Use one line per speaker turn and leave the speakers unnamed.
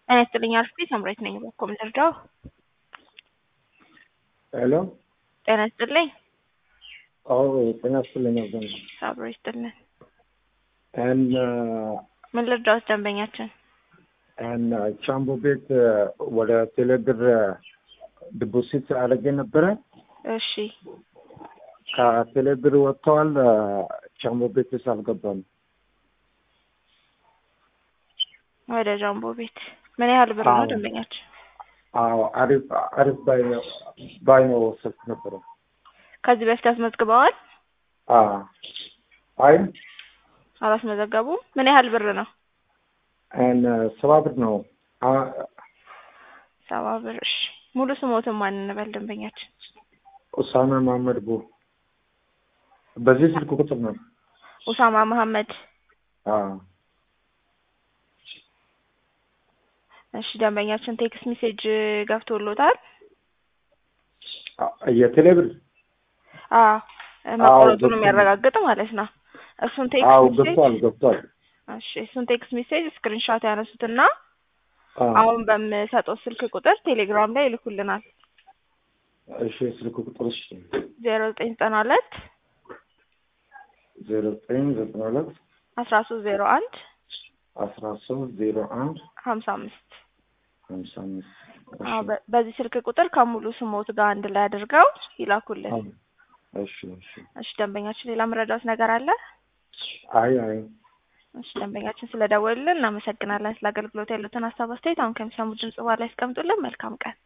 ጤና ይስጥልኝ አርፍቴ ሳምራዊት ነኝ። በኮም ልርዳው?
ሄሎ
ጤና ይስጥልኝ።
አዎ ጤና ይስጥልኝ አብዛኛው
አብሮ ይስጥልን።
and
ምን ልርዳውት ደንበኛችን?
and ቻምቦ ቤት ወደ ቴሌብር ዲፖዚት አድርጌ ነበረ።
እሺ
ከቴሌብር ወጥተዋል። ቻምቦ ቤትስ አልገባም።
ወደ ጃምቦ ቤት ምን ያህል ብር ነው
አዎ።
ደንበኛችን?
አዎ አሪፍ አሪፍ ባይ ነው ባይ ነው ወሰድኩ ነበረ።
ከዚህ በፊት አስመዝግበዋል?
አዎ አይ
አላስመዘገቡም? ምን ያህል ብር ነው?
and ሰባ ብር ነው። አ-
ሰባ ብር። እሺ ሙሉ ስሞትን ማን እንበል ደንበኛችን?
ኡሳማ መሀመድ ቡ በዚህ ስልክ ቁጥር ነው።
ኡሳማ መሐመድ።
አዎ
እሺ ደንበኛችን ቴክስት ሜሴጅ ገብቶሎታል?
አ- የቴሌብር
አዎ መቆረጡን
ገብቷል።
የሚያረጋግጥ ማለት ነው። እሱን
አዎ
ቴክስት ሜሴጅ
ገብቷል ገብቷል።
እሺ እሱን ቴክስት ሜሴጅ ስክሪንሾት ያነሱትና
አዎ
አሁን በምሰጠው ስልክ ቁጥር ቴሌግራም ላይ ይልኩልናል።
እሺ ስልክ ቁጥር እሺ
ዜሮ ዘጠኝ ዘጠና ሁለት
ዜሮ ዘጠኝ ዘጠና ሁለት
አስራ ሶስት ዜሮ አንድ
አስራ ሶስት ዜሮ አንድ
ሀምሳ አምስት
ሀምሳ አምስት
አዎ በ- በዚህ ስልክ ቁጥር ከሙሉ ስሞት ጋር አንድ ላይ አድርገው ይላኩልን።
እሺ እሺ
እሺ ደንበኛችን ሌላ መረዳት ነገር አለ?
አይ አይ
እሺ ደንበኛችን ስለደወሉልን እናመሰግናለን። ስለ አገልግሎት ያሉትን ሀሳብ አስተያየት አሁን ከሚሰሙ ድምጽ በኋላ ያስቀምጡልን። መልካም ቀን።